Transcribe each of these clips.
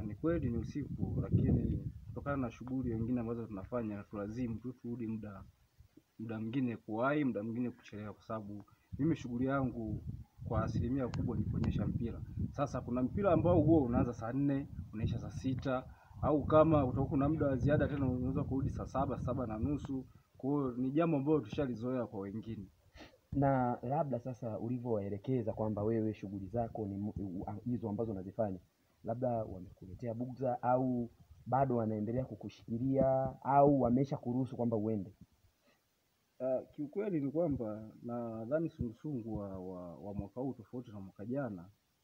ni kweli ni usiku, lakini kutokana na shughuli nyingine ambazo tunafanya tulazimu tu turudi muda muda mwingine kuwahi, muda mwingine kuchelewa, kwa sababu mimi shughuli yangu kwa asilimia kubwa ni kuonyesha mpira. Sasa kuna mpira ambao huo unaanza saa nne unaisha saa sita au kama utakuwa kuna muda wa ziada tena unaweza kurudi saa saba saba na nusu. Kwa hiyo ni jambo ambalo tushalizoea kwa wengine. Na labda sasa ulivyowaelekeza kwamba wewe shughuli zako ni mu- u- a- hizo ambazo unazifanya, labda wamekuletea bugza au bado wanaendelea kukushikilia au wamesha kuruhusu kwamba uende? Uh, kiukweli ni kwamba nadhani sungusungu wa, wa, wa mwaka huu tofauti na mwaka jana.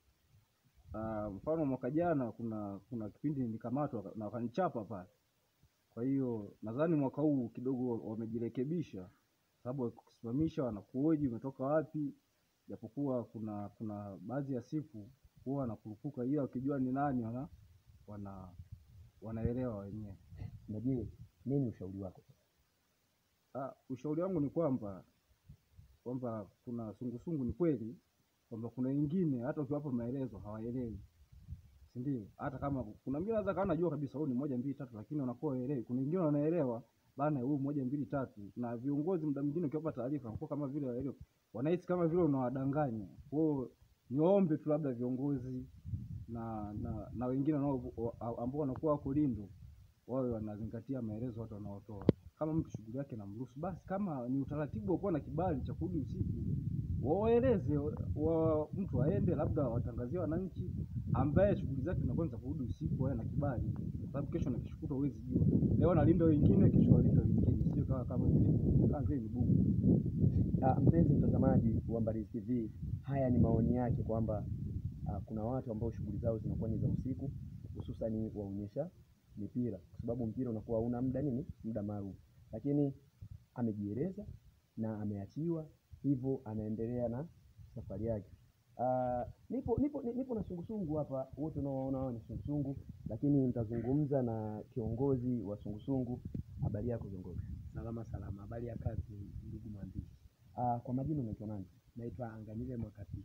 Uh, mfano mwaka jana kuna kuna kipindi nilikamatwa na wakanichapa pale. Kwa hiyo nadhani mwaka huu kidogo wamejirekebisha, sababu wakikusimamisha wanakuhoji umetoka wapi, japokuwa kuna kuna baadhi ya siku huwa wanakurupuka, ila wakijua ni nani wana wana wanaelewa wenyewe. Na je, nini ushauri wako? Ah, ushauri wangu ni kwamba kwamba kuna sungusungu, ni kweli kwamba kuna wengine hata ukiwapa maelezo hawaelewi, si ndio? Hata kama kuna mwingine anaweza kawa anajua kabisa huyu ni moja mbili tatu, lakini wanakuwa waelewi. Kuna wengine wanaelewa bana, huyu moja mbili tatu, na viongozi muda mwingine ukiwapa taarifa wanakuwa kama vile waelewi, wanahisi kama vile unawadanganya. Kwa hiyo niwaombe tu labda viongozi na na, na wengine wanao- wa- ambao wanakuwa wako Lindo wawe wanazingatia maelezo watu wanaotoa. Kama mtu shughuli yake namruhusu, basi kama ni utaratibu wa kuwa na kibali cha kurudi usiku, wawaeleze wa, mtu aende, labda watangazie wananchi ambaye shughuli zake zinakuwa ni za kurudi usiku, awe na kibali, kwa sababu kesho na kesho kutwa huwezi jua. Leo analinda wengine, kesho walinda wengine, sio kama kama vile kama vile ni bugu. Ah, mpenzi mtazamaji wa Mbalizi TV, haya ni maoni yake kwamba ah, kuna watu ambao shughuli zao zinakuwa ni za usiku, hususani waonyesha mipira, kwa sababu mpira unakuwa hauna muda nini, muda maalum, lakini amejieleza na ameachiwa, hivyo anaendelea na safari yake. Ah, nipo nipo ni- nipo na sungusungu hapa, wote unaowaona hao ni sungusungu, lakini nitazungumza na kiongozi wa sungusungu. Habari yako kiongozi? Salama salama, habari ya kazi ndugu mwandishi. Ah, kwa majina unaitwa nani? Naitwa Anganile Mwakapi.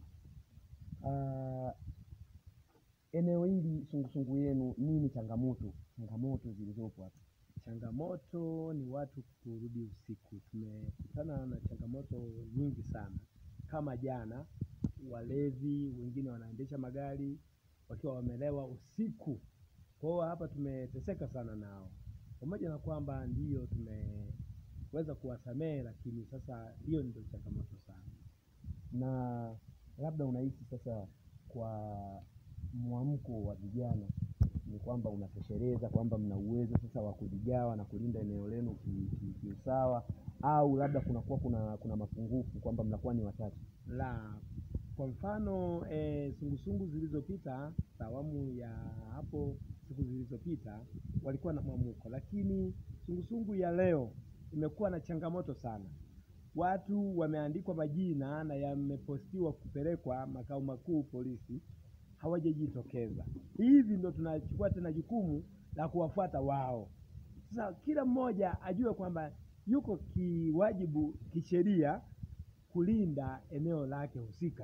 Ah, eneo hili sungusungu yenu nini changamoto changamoto zilizopo hapa? Changamoto ni watu kurudi usiku. Tumekutana na changamoto nyingi sana, kama jana, walevi wengine wanaendesha magari wakiwa wamelewa usiku. Kwa hiyo hapa tumeteseka sana nao, pamoja na kwamba ndiyo tumeweza kuwasamehe, lakini sasa hiyo ndio changamoto sana. Na labda unahisi sasa kwa mwamko wa vijana ni kwamba unatosheleza kwamba mna uwezo sasa wa kujigawa na kulinda eneo lenu ki- ki- kiusawa, au labda kunakuwa kuna kuna mapungufu kwamba mnakuwa ni wachache? la kwa mfano e, sungusungu zilizopita za awamu ya hapo siku zilizopita walikuwa na mwamuko, lakini sungusungu ya leo imekuwa na changamoto sana. Watu wameandikwa majina na yamepostiwa kupelekwa makao makuu polisi, hawajajitokeza. Hivi ndo tunachukua tena jukumu la kuwafuata wao. Sasa kila mmoja ajue kwamba yuko kiwajibu kisheria kulinda eneo lake husika.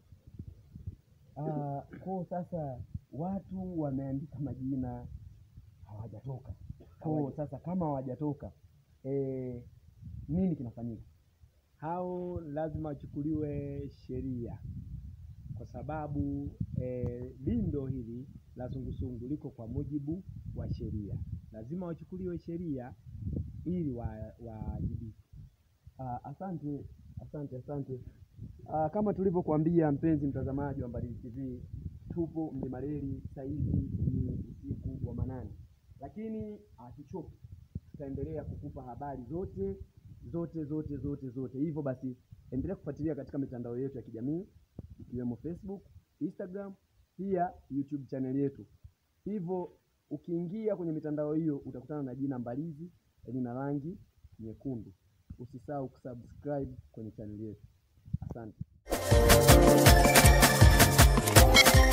Ah, kwa sasa watu wameandika majina hawajatoka. Kwa sasa kama hawajatoka eh, nini kinafanyika? Hao lazima wachukuliwe sheria, kwa sababu eh, lindo hili la sungusungu liko kwa mujibu wa sheria, lazima wachukuliwe sheria ili wa- waajibike. Ah, asante asante asante. Ah, kama tulivyokuambia mpenzi mtazamaji wa Mbalizi TV, tupo Mlima Reli, saa hizi ni usiku wa manane, lakini hatuchoki, tutaendelea kukupa habari zote zote zote zote zote. Hivyo basi, endelea kufuatilia katika mitandao yetu ya kijamii ikiwemo Facebook, Instagram, pia YouTube channel yetu. Hivyo ukiingia kwenye mitandao hiyo utakutana na jina Mbalizi lina rangi nyekundu. Usisahau kusubscribe kwenye channel yetu. Asante.